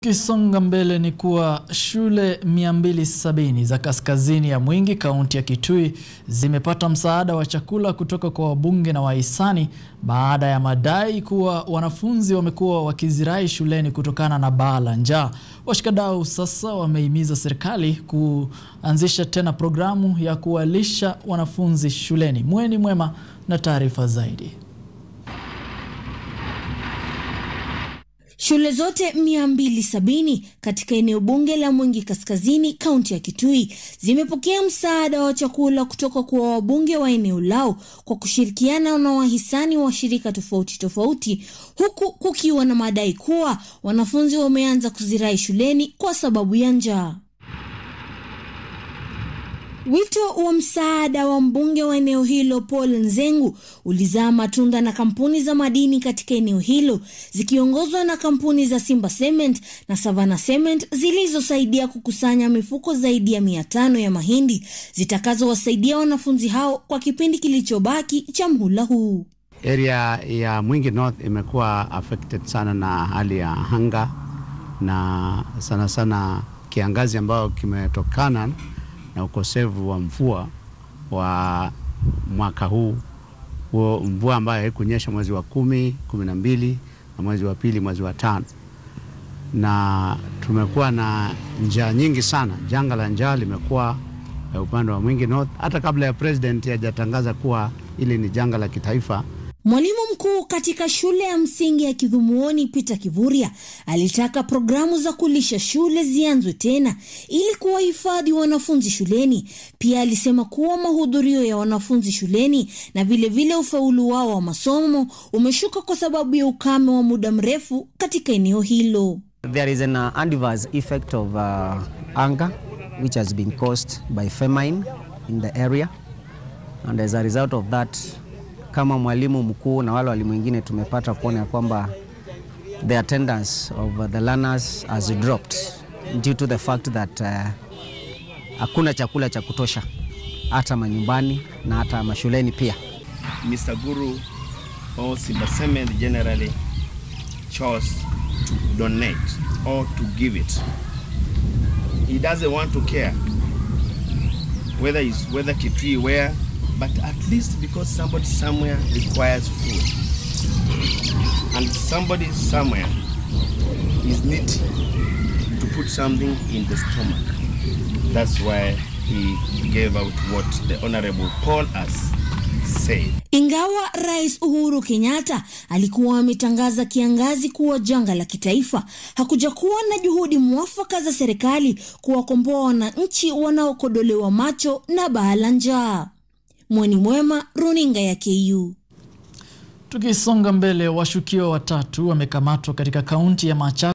Tukisonga mbele ni kuwa shule 270 za kaskazini ya Mwingi kaunti ya Kitui zimepata msaada wa chakula kutoka kwa wabunge na wahisani baada ya madai kuwa wanafunzi wamekuwa wakizirai shuleni kutokana na baa la njaa. Washikadau sasa wamehimiza serikali kuanzisha tena programu ya kuwalisha wanafunzi shuleni. Mweni Mwema na taarifa zaidi. Shule zote 270 katika eneo bunge la Mwingi Kaskazini, kaunti ya Kitui zimepokea msaada wa chakula kutoka kwa wabunge wa eneo lao kwa kushirikiana na wahisani wa shirika tofauti tofauti, huku kukiwa na madai kuwa wanafunzi wameanza kuzirai shuleni kwa sababu ya njaa. Wito wa msaada wa mbunge wa eneo hilo Paul Nzengu ulizaa matunda na kampuni za madini katika eneo hilo zikiongozwa na kampuni za Simba Cement na Savannah Cement zilizosaidia kukusanya mifuko zaidi ya mia tano ya mahindi zitakazowasaidia wanafunzi hao kwa kipindi kilichobaki cha mhula huu. Area ya Mwingi North imekuwa affected sana na hali ya hanga na sana sana kiangazi ambayo kimetokana na ukosefu wa mvua wa mwaka huu huo, mvua ambayo haikunyesha mwezi wa kumi, kumi na mbili na mwezi wa pili, mwezi wa tano, na tumekuwa na njaa nyingi sana. Janga la njaa limekuwa upande wa Mwingi North hata kabla ya president hajatangaza kuwa hili ni janga la kitaifa. Mwalimu mkuu katika shule ya msingi ya Kidhumuoni Peter Kivuria alitaka programu za kulisha shule zianzwe tena ili kuwahifadhi wanafunzi shuleni. Pia alisema kuwa mahudhurio ya wanafunzi shuleni na vilevile vile ufaulu wao wa masomo umeshuka kwa sababu ya ukame wa muda mrefu katika eneo hilo. There is an uh, adverse effect of uh, hunger which has been caused by famine in the area and as a result of that kama mwalimu mkuu na wale walimu wengine tumepata kuona kwamba the attendance of the learners has dropped due to the fact that hakuna uh, chakula cha kutosha hata manyumbani na hata mashuleni pia. Mr. Guru or Simba Cement generally chose to donate or to give it. He doesn't want to care whether it's whether Kitui where but at least because somebody somewhere requires food and somebody somewhere is needing to put something in the stomach that's why he gave out what the honorable Paul has said. Ingawa Rais Uhuru Kenyatta alikuwa ametangaza kiangazi kuwa janga la kitaifa, hakuja kuwa na juhudi mwafaka za serikali kuwakomboa wananchi wanaokodolewa macho na baa la njaa. Mweni Mwema, runinga ya KU. Tukisonga mbele, washukiwa watatu wamekamatwa katika kaunti ya Machakos